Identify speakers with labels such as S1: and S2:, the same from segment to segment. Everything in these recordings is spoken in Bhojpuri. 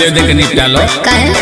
S1: पहले दे के निपटा लो
S2: काहे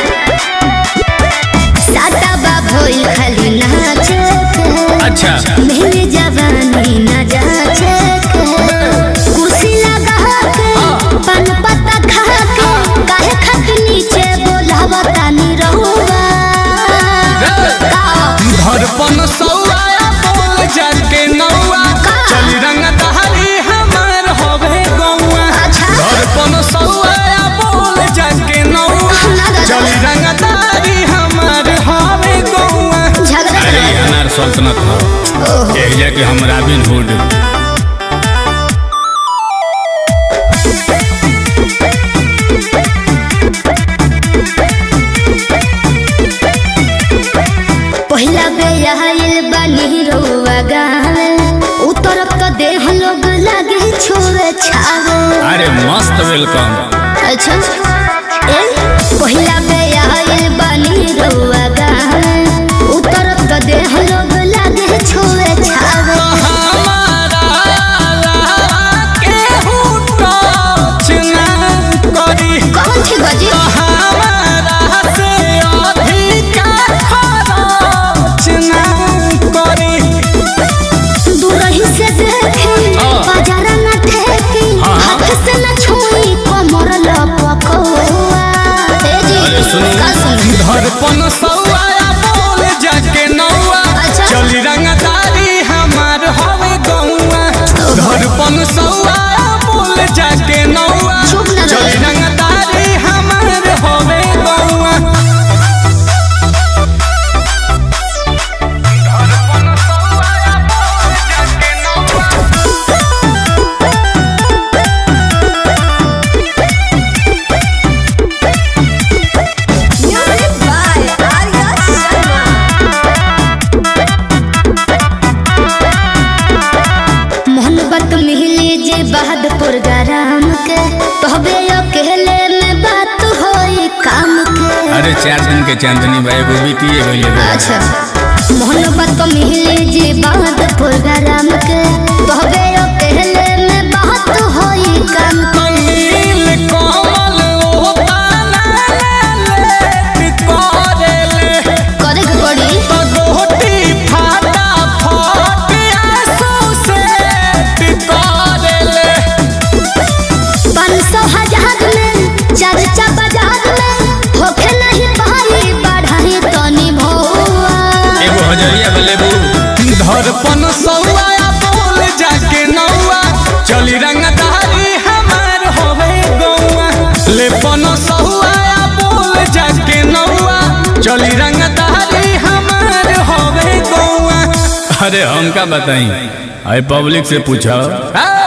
S2: साटा बा भइल खाली नाचे के
S1: अच्छा
S2: मेरे जवानी न जाचे के कुर्सी लगा के पान पत्ता खा के काहे खत नीचे बोलावा तानी रहुआ का
S1: धड़पन सौआ बोल जाके नौआ चली रंग दहरी हमार होवे गौआ
S2: अच्छा।
S1: धड़पन सौआ बोल जाके नौआ चली रंग दहरी हमार होवे गौआ
S2: झगड़ा
S1: अरे अनार सल्तनत हो
S2: ओहो
S1: एक जाके हम रॉबिन हुड
S2: पहिला बेयाइल बानी रउआ गावे उतरत त देह लोग लागे छोरे छावे
S1: अरे मस्त वेलकम
S2: अच्छा ए पहिला बेयाइल बानी रउआ गावे उतरत त देह लोग लागे छोरे छावे
S1: हमारा केहू टच ना करी
S2: कौन छी गजी
S1: हमारा से अधिका खरच ना करी
S2: दूरही से देखी
S1: हाँ।
S2: बाजारा न ठेकी
S1: हाँ, हाँ।
S2: हाथ से न छुई कमर लपकौआ ए जी
S1: अरे सुनी
S2: का सुनी
S1: धड़पन सौआ बोल जाके नौआ
S2: अच्छा।
S1: चली रंगदारी हमार हवे गौआ धड़पन सौआ बोल जाके नौआ
S2: चुप ना रहे।
S1: चली रंगदारी हमार हवे गौआ
S3: Music by Arya Sharma.
S2: मोहब्बत मिली जे बहादुर गरम के तहबे अकेले में बात होई काम के
S1: अरे चार दिन के चांदनी भाई वो बीतिए गई
S2: अच्छा मोहब्बत मिली जे बहादुर गरम के तहबे अकेले में बात होई काम के
S1: नील कमल ओ पाला ले करेले
S2: करे के पड़ी
S1: पगोटी फाटा फाट आंसू से करेले
S2: पाँच सौ हजार में चर्चा बाजार में होखे नहीं पाई बढ़ाई तनी भौआ
S1: एगो हजरिया बलेबू धड़पन सौआ बोल जाके नौआ चली रंगदारी हमार होवे गौआ लेपन सौआ बोल जाके नौआ चली रंगदारी हमार होवे गौआ अरे हम का बताई अरे पब्लिक से पूछो